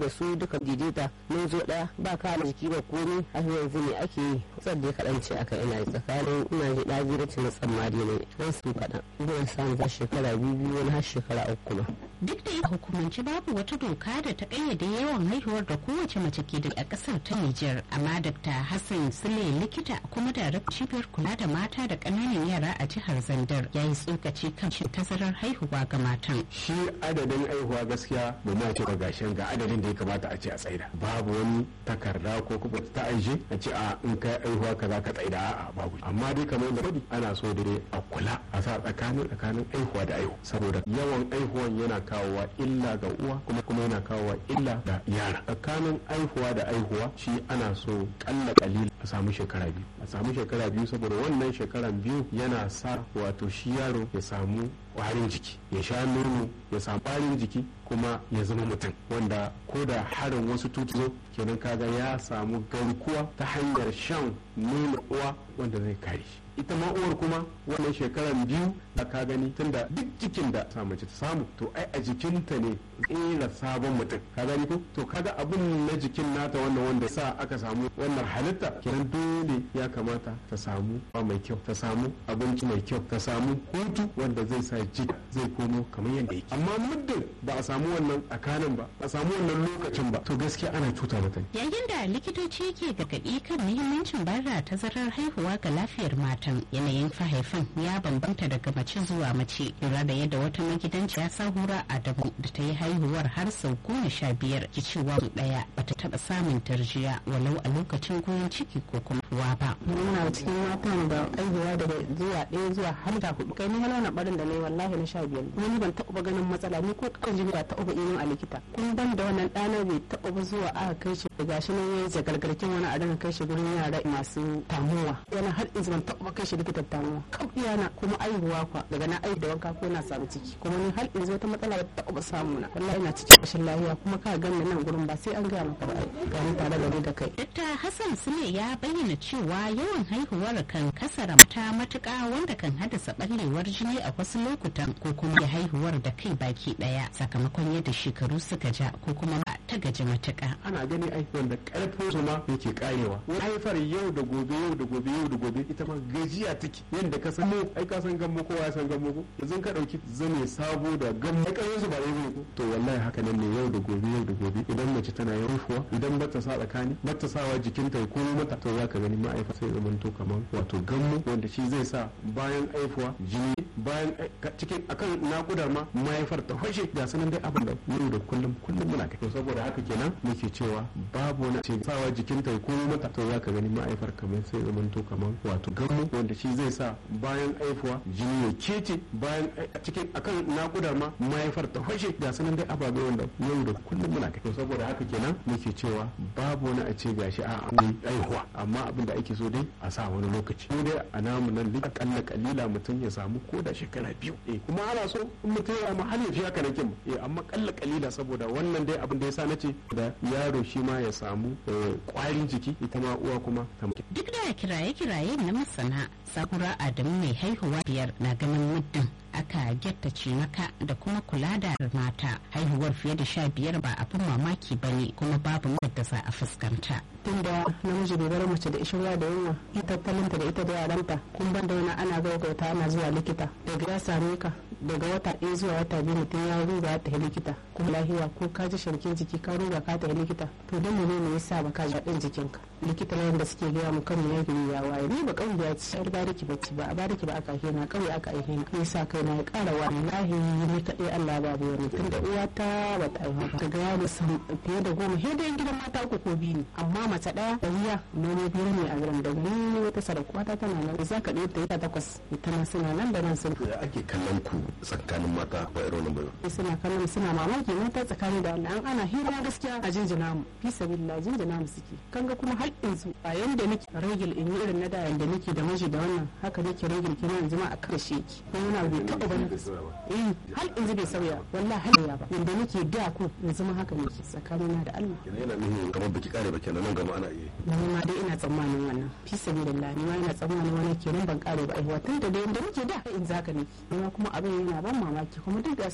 da su duka daidaita mun zo ɗaya ba kama jiki ba komi har yanzu ne ake yi kusan da kaɗan ce aka ina tsakanin ina ji ɗaji da na tsammari ne don su kaɗan ina samun za shekara biyu biyu wani har shekara uku ma. duk da a hukumance babu wata doka da ta kayyade yawan haihuwar da kowace mace ke da a kasar ta Nijar amma Dr. Hassan Sule likita kuma da cibiyar kula da mata da ƙananan yara a jihar Zandar ya yi tsokaci kan cin tazarar haihuwa ga matan. Shi adadin haihuwa gaskiya ba ma ce gashin ga adadin da ya kamata a ce a tsaida babu wani takarda ko kuma ta aishe a ce a in kai haihuwa kaza ka tsaida a'a babu amma dai kamar da faɗi ana so dai a kula a sa tsakanin tsakanin haihuwa da haihuwa saboda yawan haihuwan yana kawowa illa ga uwa kuma kuma yana kawowa illa ga yara tsakanin aihuwa da aihuwa shi ana so kalla kalil a samu shekara biyu a samu shekara biyu saboda wannan shekaran biyu yana sa wato shi yaro ya samu kwarin jiki ya sha nono ya samu kwarin jiki kuma ya zama mutum wanda ko da harin wasu tutuzo kenan kaga ya samu garkuwa ta hanyar shan nono uwa wanda zai kare shi ita ma uwar kuma wannan shekaran biyu da ka gani tunda duk jikin da sa mace ta samu to ai a jikinta ne tsira sabon mutum ka gani ko to kaga abun na jikin nata wannan wanda sa aka samu wannan halitta kenan dole ya kamata ta samu ba mai kyau ta samu abinci mai kyau ta samu hutu wanda zai sa jiki zai komo kamar yadda yake amma muddin ba a samu wannan tsakanin ba a samu wannan lokacin ba to gaskiya ana cuta mata yayin da likitoci ke gargaɗi kan muhimmancin bayar tazarar haihuwa ga lafiyar matan yanayin fahaifan ya bambanta daga mace zuwa mace lura da yadda wata magidanci ya sahura adamu da ta yi haihuwar har sau goma sha biyar ki cewa ɗaya bata taɓa samun tarjiya walau a lokacin goyon ciki ko kuma ruwa ba. muna cikin matan da aihuwa daga zuwa ɗaya zuwa har da hudu kai ni wani barin da na yi wallahi na sha biyar kuma ni ban taɓa ganin matsala ni ko kan jini ba taɓa yin a likita kun ban da wannan ɗana bai taɓa ba zuwa aka kai shi da shi nan yayi zagargarkin wani a daga kai shi gurin yara masu tamuwa yana har in ban taɓa kai shi likita tamuwa kaf iyana kuma aihuwa kwa daga na aihu da wanka ko na samu ciki kuma ni har in zo ta matsala ba taɓa samu na wallahi ina cikin rashin lafiya kuma ka ganni nan gurin ba sai an gaya maka ba ga ni tare da ni da kai. Dr. Hassan Sule ya bayyana cewa yawan haihuwar kan kasara ta matuƙa wanda kan haddasa ɓallewar jini a wasu lokutan ko kuma ya haihuwar da kai baki ɗaya sakamakon yadda shekaru suka ja ko kuma ta gaji matuƙa. Ana gani aihuwar da ƙarfin su ma yake karewa. Haifar yau da gobe yau da gobe yau da gobe ita ma gajiya take yadda ka san ai ka san gammo kowa ya san gammo ko yanzu ka ɗauki zane sabo da gammo ƙarfin su ba ɗaya ko to wallahi haka nan ne yau da gobe yau da gobe idan mace tana haihuwa idan ba ta sa tsakani ba ta sawa jikinta ya komo mata to za ka gani ma'aifa sai zaman to kamar wato gammo wanda shi zai sa bayan haihuwa jini bayan cikin akan nakudar ma mahaifar ta fashe ga sanan dai abin da yau da kullum kullum muna kai to saboda haka kenan muke cewa babu wani ce sawa jikinta ya komo mata to za ka gani ma'aifar kamar sai zaman to kamar wato gammo wanda shi zai sa bayan haihuwa jini ya kece bayan cikin akan nakudar ma mahaifar ta fashe ga sanan dai ababe wanda yau da kullum muna kai to saboda haka kenan muke cewa babu wani a ce gashi a an aihuwa amma abin da ake so dai a sa wani lokaci ko dai a namu nan duk akalla kalila mutum ya samu ko da shekara biyu eh kuma ana so in mutum ya amma har ya fi haka nake eh amma kalla kalila saboda wannan dai abin da ya sa nace da yaro shi ma ya samu kwarin jiki ita ma uwa kuma ta duk da kiraye-kiraye na masana sakura adamu mai haihuwa biyar na ganin muddin aka gyatta cimaka da kuma kula da mata haihuwar fiye da sha biyar ba abin mamaki ba ne kuma babu da za a fuskanta. tunda namiji bai bar mace da ishirwa da yunwa tattalinta da ita da yaranta kun ban da wani ana gaugauta ana zuwa likita daga ya same ka daga wata ɗaya zuwa wata biyu mutum ya ruga ya tafi likita kuma lahiya ko ka ji sharkin jiki ka ruga ka tafi likita to don mu ne yasa ba ka ji daɗin jikinka likita na yadda suke gaya mu kan ya gari ya waye ni ba kawai ya ci yar bariki bacci ba a bariki ba aka hina kawai aka aihe ni yasa kai na ya ƙara wani lahi ni kaɗai Allah ba bai wani tunda uwa ta ba ta aiwa ba daga yaro fiye da goma he dai gidan mata uku ko biyu ne amma mace ɗaya da wuya nono biyar ne a garin da ni wata sadakuwa ta tana nan za ka ɗaya ta yi ta takwas ita ma suna nan da nan sun. ake kallon ku tsakanin mata ba irin wannan bayo. suna kallon suna mamaki mata tsakanin da Allah an ana hira gaskiya a jinjina mu fi sabilla jinjina mu suke kanga kuma har yanzu a yanda nake ragil in yi irin na da yanda nake da miji da wannan haka nake ragil kina yanzu ma a kan shi yake ko wani bai taɓa bane eh har yanzu bai sauya wallahi har ya ba yanda nake da ko yanzu ma haka nake tsakanina da Allah kenan yana nufin kamar baki kare ba kenan nan gama ana iya ni ma dai ina tsammanin wannan fi sabilillah ni ma ina tsammanin wannan kenan ban kare ba aiwa tun da yanda nake da in zaka ne amma kuma abin yana ban mamaki kuma duk da